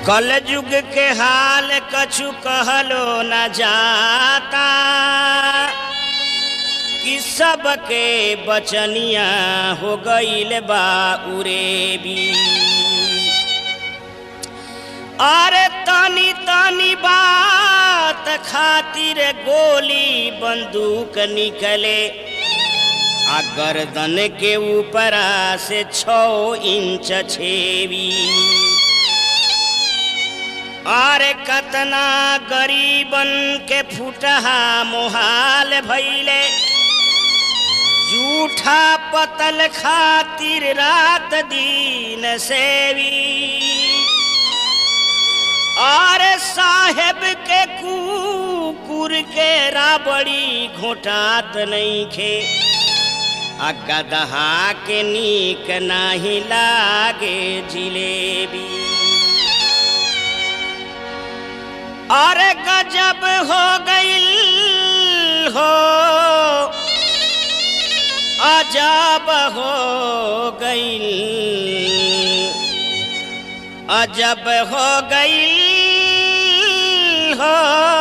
कल युग के हाल कछु कहलो न जाता कि सबके बचनिया हो गईल बा उरेबी अरे तनी तनी बात खातिर गोली बंदूक निकले आ गर्दन के ऊपरा से छो इंच छेवी अरे कतना गरीबन के फुटहा मोहाल भैले जूठा पतल खातिर रात दिन सेवी और साहेब के कुकुर के राबड़ी घोटात नहीं खे आ गदहा के नीक नाही लागे जिलेबी अरे गजब हो गईल हो अजब हो गईल अजब हो गईल हो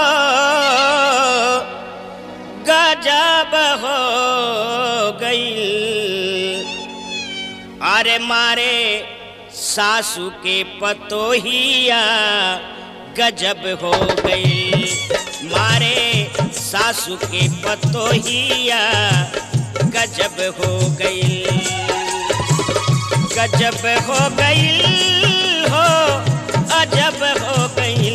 गजब हो गईल अरे मारे सासू के पतोहिया गजब हो गई मारे सासू के पतोहिया गजब हो गई गजब हो गई हो अजब हो गई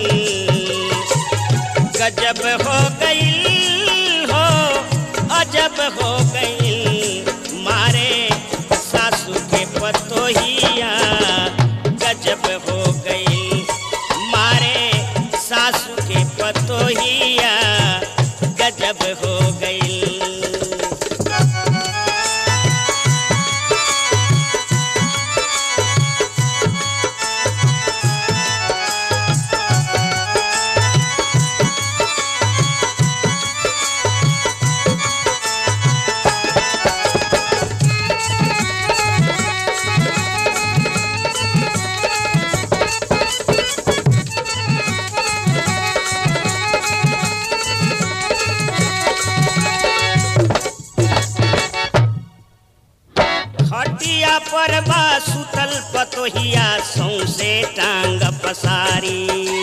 गजब हो गई हो अजब हो गई मारे सासू के पतोहिया गजब हो गई मारे सासू के पतोहिया गजब हो गई खटिया पर बा सुतल पतोहिया सौसे टांग पसारी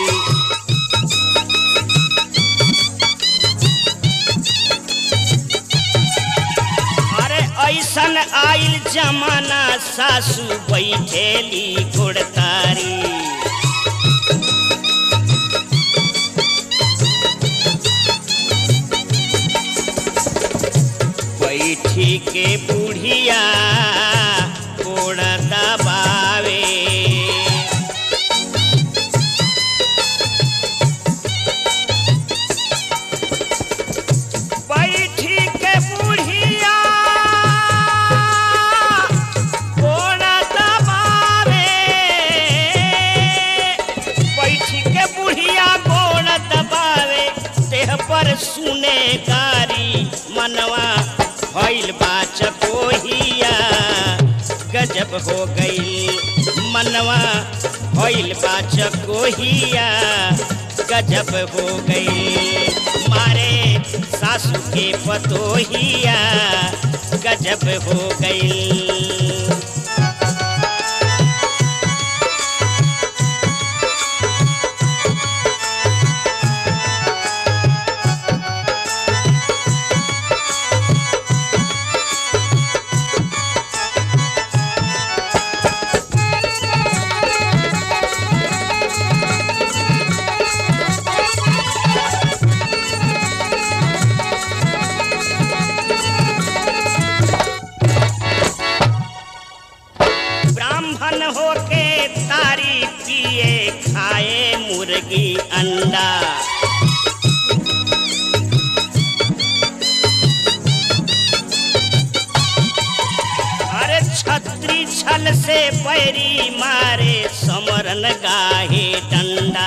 अरे ऐसन आइल जमाना सासू बैठेली गुड़तारी बैठी के बुढ़िया गोड़ दबावे बैठी के बुढ़िया गोड़ दबावे बैठी के बुढ़िया गोड़ दबावे देह पर सुने गारी मनवा भइल बा चकोहिया गजब हो गई मनवा भइल बा चकोहिया गजब हो गई मारे सासू के पतोहिया गजब हो गई ब्राह्मण होके तारी पिए खाए मुर्गी अंडा अरे छत्री छल से पैरी मारे समरन गाहे डंडा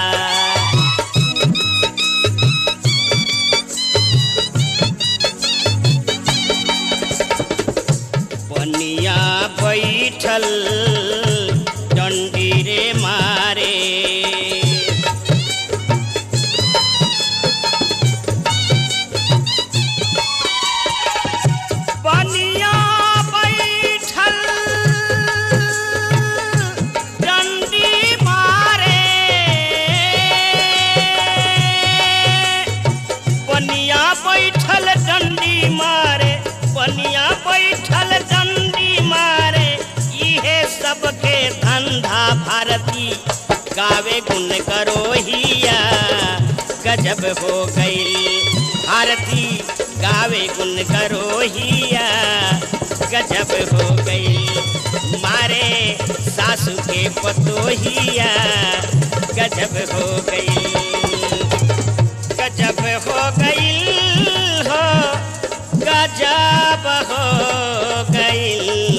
बनिया बैठल डंडी रे मारे गावे गुन करोहिया गजब हो गई भारती गावे गुन करोहिया गजब हो गई मारे सासू के पतोहिया गजब हो गई गजब हो गई हो गजब हो गई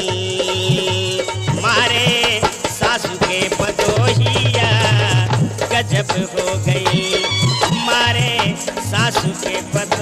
मारे सासू के पतोहिया गजब हो गई मारे सासू के पत